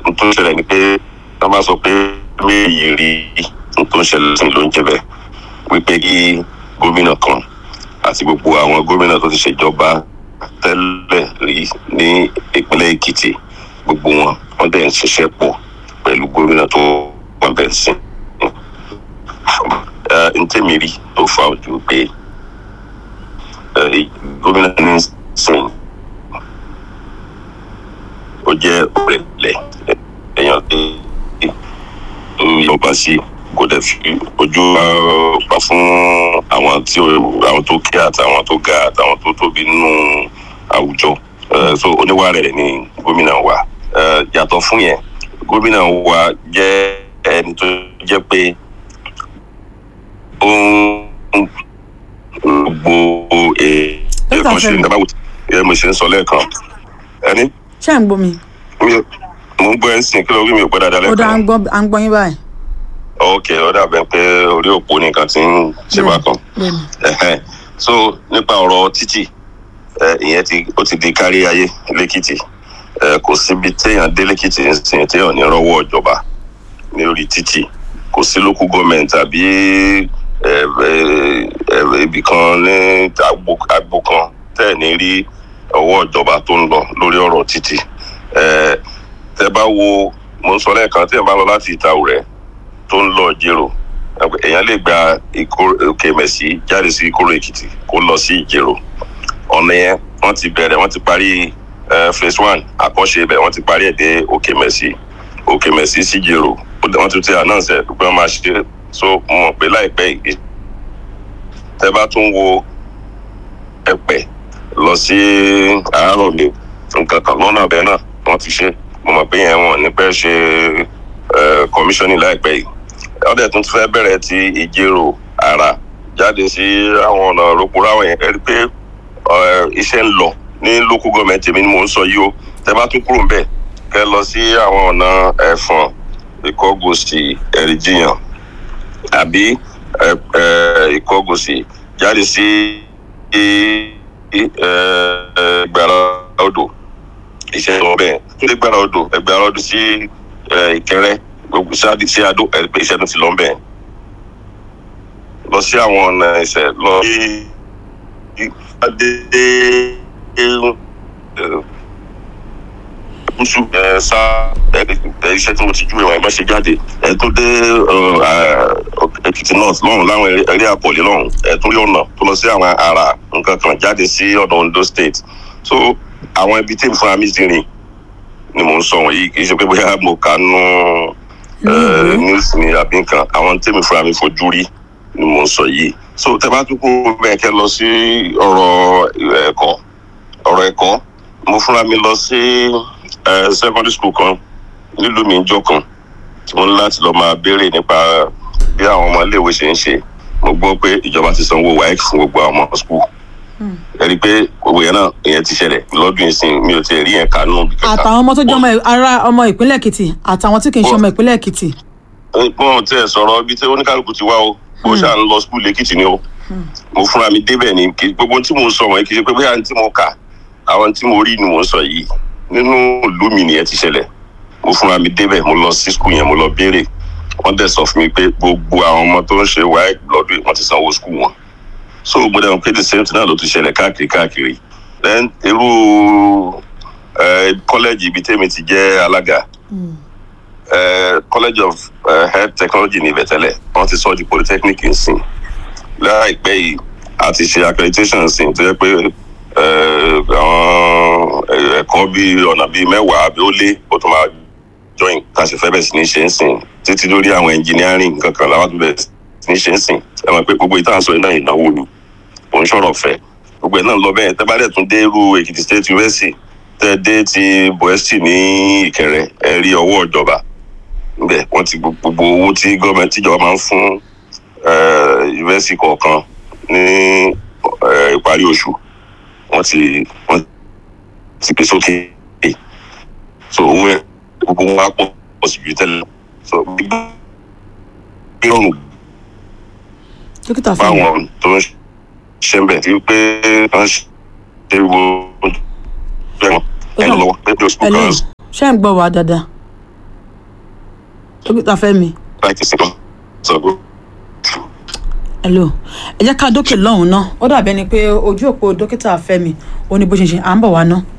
n tó ṣẹlẹ̀ ni pé wọ́n bá sọ pé méjì rí n tó ń ṣẹlẹ̀ sí ló ń jẹ bẹ́ẹ̀ wípé kí gómìnà kan àti gbogbo àwọn gómìnà tó ti ṣèjọba tẹ́lẹ̀ rí ní ìpínlẹ̀ èkìtì gbogbo wọn wọ́n dẹ̀ ń ṣiṣẹ́ pọ̀ pẹ̀lú gómìnà tó wọ́n bẹ̀ ń sìn. n tẹ́mi rí tó fa ojú pé gómìnà ní sìn ó jẹ́ ọ̀rẹ́lẹ̀ èèyàn tó yọba sí kò dẹ̀ fi ojú pa fún àwọn tí àwọn tó kí àtàwọn tó ga àtàwọn tó tóbi nínú àwùjọ so oníwà rẹ̀ ni gómìnà wa yàtọ̀ fún yẹn gómìnà wa jẹ́ ẹni tó jẹ́ pé ó ń gbogbo èèyàn ṣe ìdábàwò ẹ mo ṣe ń sọ lẹ́ẹ̀kan ẹni. ṣé à ń gbọ́ mi. mo ń gbọ́ ẹ ń sìn kí ló rí mi ò pẹ́ dáadáa ó dá à lẹ́ẹ̀kan. ń gbọ́ à ń gbọ́ yín báyìí. ok ó dàbẹ̀ pé orí òpó nìkan ti ń ṣe bákan. bẹ́ẹ̀ni Ẹhẹ́n. so nípa ọ̀rọ̀ títì ẹ, ìyẹn ti ó ti di kárí ayé lẹ́kìtì ẹ, kò síbi téèyàn dé lẹ́kìtì nísìnyí téèyàn ní rọ́wọ́ ìjọba ní orí títì kò sí local government àbí ẹ, ẹ, ẹ, ibì kan ní agbo agbo kan tẹ́ ẹ̀ ní rí ọwọ́ ìjọba tó ń lọ lórí ọ̀rọ̀ títì ẹ, tẹ́ bá wo mo ń sọ lẹ́ẹ̀kan téèyàn bá lọ láti Ìtaòrẹ́ tó ń lọ Ìjẹ̀rò èèyàn lè gba Ìkó- òkè mẹ̀sí jáde sí ìkóró èkìtì kó lọ sí ìjẹ̀rò ọ̀nà yẹn wọ́n ti bẹ̀rẹ̀ wọ́n ti parí eh, phase one àkọ́ṣe ibẹ̀ wọ́n ti parí ẹ̀ dé òkè mẹ̀sí òkè mẹ̀sí sí ìjẹ̀rò ó dẹ̀- wọ́n ti ti announce ẹ̀ pé wọ́n máa ṣe so mo mọ̀ pé láìpẹ́ yìí tẹ́ bá tún wo ẹ̀pẹ̀ lọ sí àárọ̀ mi nǹkan kan lọ́nà ọ̀bẹ náà wọ́n ti ṣe mo mọ̀ pé yẹn wọ́n ní pẹ́ ṣe eh, commissioning láìpẹ́ yìí ọdẹ tún fẹ́ bẹ̀rẹ̀ ti ìjérò ara jáde sí àwọn ọ̀nà rògbòrò àwọn yẹn rí pé ẹ, iṣẹ́ ń lọ ní local government èmi ni mò ń sọ yìí o tẹ bá tún kúrò ńbẹ̀ kẹ lọ sí àwọn ọ̀nà ẹ̀fọ̀n ìkọ́gòsì ẹ̀rìjìyàn àbí ẹ, ẹ, ìkọ́gòsì jáde sí ẹ, ẹ, ìgbàrá odò iṣẹ́ lọ bẹ́ẹ̀ tó lè gbàrá odò ẹgbàrá odò sí ẹ, ìkẹrẹ gbogbo sáàdì sí adó ẹ pé iṣẹ́ tó ti lọ ń bẹ̀. lọ sí àwọn ọ̀nà ẹsẹ̀ lọ sí adé gúúsù ẹ sá ẹ ẹ iṣẹ́ tí mo ti ju ìwọ̀n ẹ̀ má ṣe jáde ẹ tó dé ẹ, ẹ, Èkìtì north lọ́hùn láwọn eré àpọ̀lé lọ́hùn ẹ tó rí ọ̀nà tó lọ sí àwọn àrà nǹkan kan jáde sí ọ̀nà Ondo state so àwọn ibi tí fúnra mi ti rìn ni mò ń sọ wọ̀nyí kì í ṣe pé bóyá mo kà á nù ìwé. news ni àbí nǹkan àwọn tèmi fúnra mi fojú rí ni mò ń sọ yìí so tẹ bá tún kó bẹ́ẹ̀ kẹ́ lọ sí ọ̀rọ̀ ẹ̀kọ́ ọ̀rọ̀ ẹ̀kọ́ mo fúnra mi lọ sí eh, secondary school kan nílùú mi jọ kan tí mo ní láti lọ máa béèrè nípa bí àwọn ọmọ iléèwé ṣe ń ṣe mo gbọ́ pé ìjọba ti sanwó waec fún gbogbo àwọn ọmọ school ẹ rí i pé gbogbo yẹn náà ìyẹn ti ṣẹlẹ̀ lọ́dún ìsìn mi ò tiẹ̀ rí yẹn kánú bí kankan. àtàwọn ọmọ tó jẹ́ ọmọ ara ọmọ ìpínlẹ̀ èkìtì àtàwọn tí kì í ṣe ọmọ ìpínlẹ̀ èkìtì. wọn tí ẹ sọ̀rọ̀ ibi tí oníkálukú ti wá o bó ṣáà ń lọ skul lẹ́kìtì ni o mo fúnra mi débẹ̀ ni kì í gbogbo tí mo ń sọ wọ̀nyí kì í ṣe pé bóyá tí mo kà àwọn tí mo rí ni mo ń sọ yìí nínú ìlú mi nìyẹn ti ṣẹlẹ̀ mo fúnra mi débẹ̀ mo lọ sí skul yẹn mo lọ béèrè wọ́n dẹ̀ sọ fún mi pé gbogbo àwọn ọmọ tó ń ṣe wáyé lọ́dún yìí wọ́n ti sanwó skul wọn so mo dẹ̀ mọ̀ pé the same thing náà ló ti ṣẹlẹ̀ káàkiri káàkiri then irú kọ́lẹ́jì ibi tẹ́mi ti jẹ́ alága eh, college of uh, health technology ní ìbẹ̀tẹ́lẹ̀ wọ́n ti sọ di polytechnic nsìn láìpẹ́ yìí a ti ṣe accreditation nsìn tó yẹ pé eh, àwọn eh, ẹ̀kọ́ bíi ọ̀nà bíi mẹ́wàá àbí ó lé ó tún máa join tá a ṣe fẹ́ bẹ̀ sí ní ṣe ń sìn títí lórí àwọn engineering nǹkan kan làwọn tó bẹ̀ sí ní ṣe ń sìn ẹ mọ̀ pé gbogbo ìtàn sọ iná ìnáwó ni kò ń ṣọ̀rọ̀ fẹ́ gbogbo ẹ̀ náà lọ bẹ́ẹ̀ tẹ́ bá dẹ̀ tún dé irú Èkìtì State University tẹ́ dé ti Boesti ní Ìkẹrẹ ẹ rí ọwọ́ ìjọba bẹ́ẹ̀ wọ́n ti gbogbo owó tí gọọmenti ìjọba máa ń fún yunifásitì kọ̀ọ̀kan ní eh, ìparí oṣù wọ́n ti wọ́n ti gbé sókè so owó ẹ̀ gbogbo wọn á pọ̀ pọ̀ sí ju tẹ́lẹ̀ so gbígbé rọrùn dókítà fún mi fáwọn tó ń ṣe ń bẹ̀ tí pé wọ́n ṣe wo ẹ̀ lọ́wọ́ ẹ̀ lọ́wọ́ ẹ̀ lọ́wọ́ hello ṣé ń gbọ́ wa dáadáa dókítà fẹ́mi láti ṣe kán sọ pé hello ẹ jẹ́ ká dókè lọ́hùn-ún ná ó dàbí ẹni pé ojú òpó dókítà fẹ́mi ó ní bó ṣe ń ṣe à ń bọ̀ wá ná.